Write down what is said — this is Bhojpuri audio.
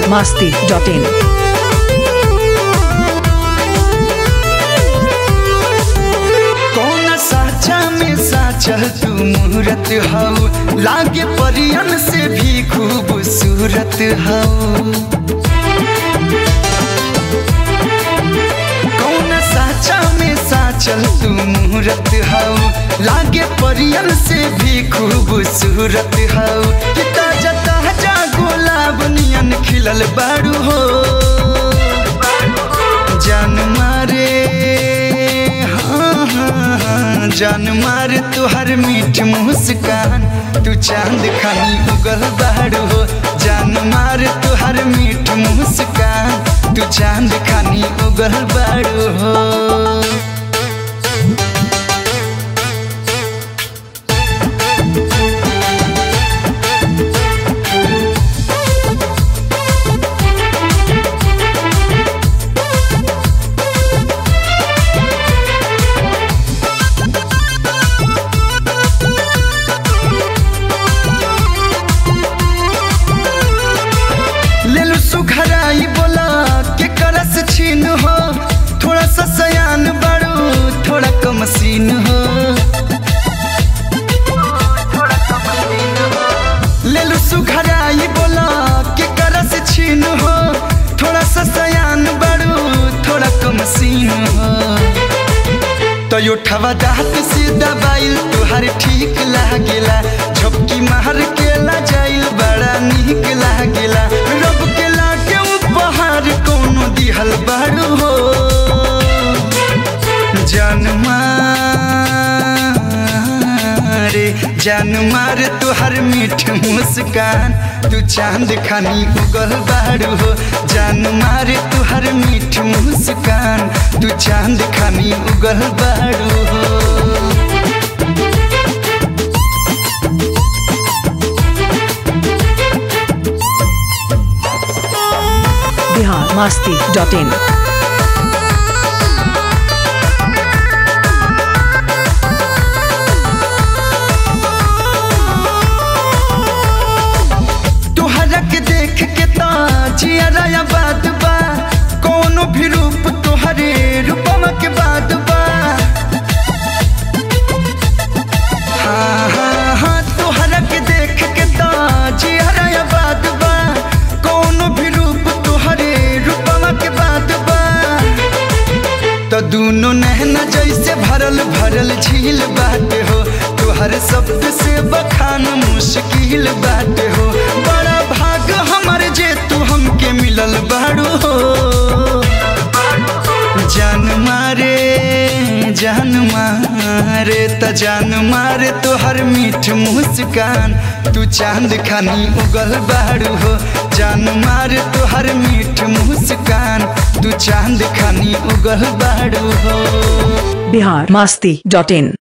masti.in. कौन साचा में साचल तू मूरत हऊ लागे परियन से भी खूबसूरत हऊ कौन साचा में साचल तू मूरत हऊ लागे परियन से भी खूबसूरत हऊ कि ताजा ताजा गुलाब नियन खिलल बारू हो जान मारे हाँ, हाँ, हाँ, जान मारे तुहर मीठ मुस्कान तू चांद खानी उगल बाड़ू हो जान मारे तुहर मीठ मुस्कान तू चांद खानी उगल बाड़ू हो लेलु सुखराई बोला के करस छीन हो थोड़ा सा सयान बड़ू थोड़ा कम सीन हो लेलु सुखराई बोला के करस छीन हो थोड़ा सा सयान बड़ू थोड़ा कम सीन हो तो यो ठवा दात से दबाइल तुहार ठीक लागेला झपकी मार के ला जाइल बड़ा निक लागेला रब के लागे उपहार कोनो दिहल बाड़ू हो जान मारे जान मारे तुहर मीठ मुस्कान तू चांद खानी उगल बाड़ू हो जान मारे तुहर मीठ मुस्कान तू चांद खानी उगल बाड़ू हो Bihar masti.in. तोहरा के देख के जियारा या बात बा कोनो भी रूप तोहरे रूपमा के बाद बा हाँ हाँ हाँ तोहरा के देख के जियारा या बात बा कोनो भी रूप तोहरे रूपमा के बाद बा तो दोनों नहना जैसे भरल भरल झील बात हो तुहर शब्द से बखान मुश्किल बात हो बड़ा भाग हमर जे तू हमके मिलल बाड़ू हो जान मारे जान मारे त जान मारे तोहर मीठ मुस्कान तू चांद खानी उगल बाड़ू हो जान मारे तोहर मीठ मुस्कान तू चांद खानी उगल बाड़ू हो Bihar masti.in.